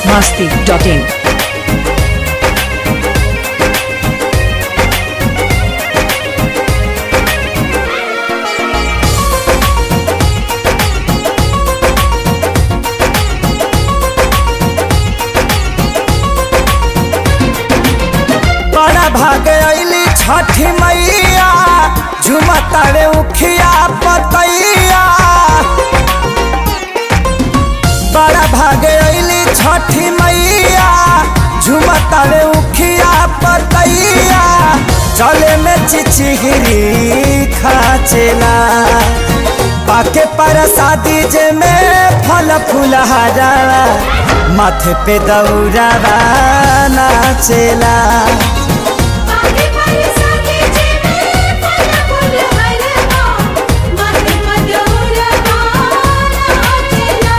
masti.in. बड़ा भाग अली छठी मैया झुमतारे उखिया पतैया बड़ा भाग अली छठी मैया झुमतारे उखिया पतैया चले में चिचिहरी खाचेला पाके पर शादी जे में फल फुलहारा माथे पे दौरा नाचेला पाके पाके साथे जेमे फल फूल हरवा माथे मधुर गाना चला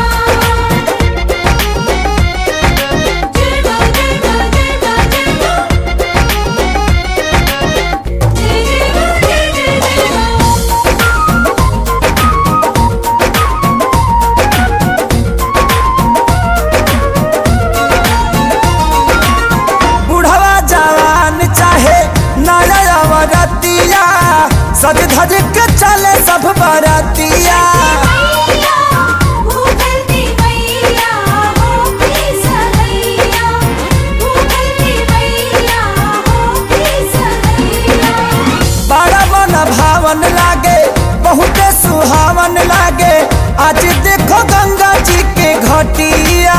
जय हो जय हो जय हो जय हो जय जय जय हो बुढ़वा जवान चाहे नया सज धज के चले सब बरतिया मैया भूखलती मैया हो की सहैया भूखलती मैया हो की सहैया बड़ा मन भावन लागे बहुते सुहावन लागे आज देखो गंगा जी के घटिया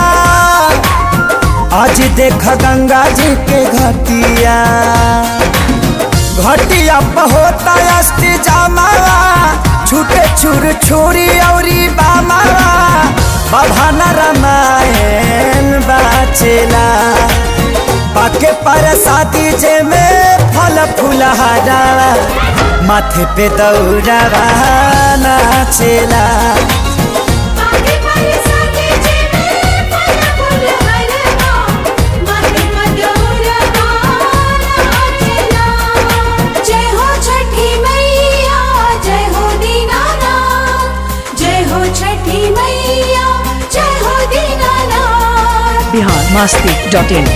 आज देखो गंगा जी के घटिया घटिया होता अष्टी जामावा छूटे छुर छुरी औरी बामावा बभाना रामायण बाचेला पाके पर शादी जे में फल फुलहारा माथे पे दौरा नाचेला पाके पाके साथे जेमे फल फूल हरवा माथे मधुर गाना चला जय हो छठी मैया जय हो दीनानाथ जय हो छठी मैया जय हो दीनानाथ Bihar masti.in.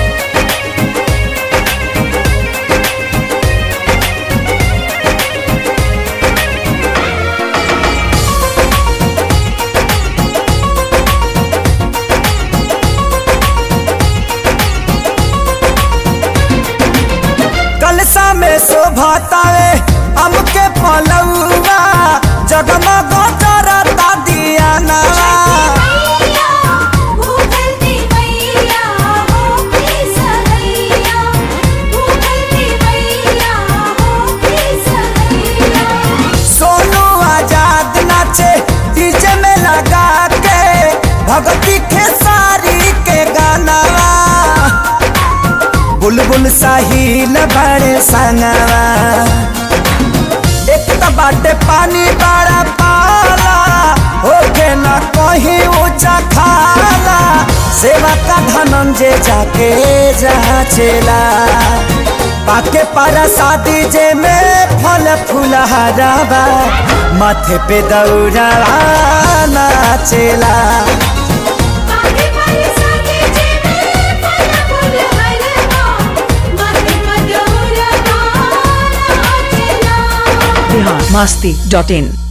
कलसा में शोभातावे हमके पलौआ जगमग करता दिया नवा मैया भूखलती मैया हो की सहैया भूखलती मैया हो की सहैया सोनू आजाद नाचे डीजे में लगा के भगती खेसारी के गानावा बुलबुल साहिल बड़े संगवा एक तो बाटे पानी बड़ा पाला होके न कहीं ऊंचा खाला सेवा का धनंजय जाके जाचेला पाके पर शादी जे में फल फुलहारावा माथे पे दौरा नाचेला पाके पाके साथे जेमे फल फूल हरवा माथे मधुर गाना चला Bihar masti.in.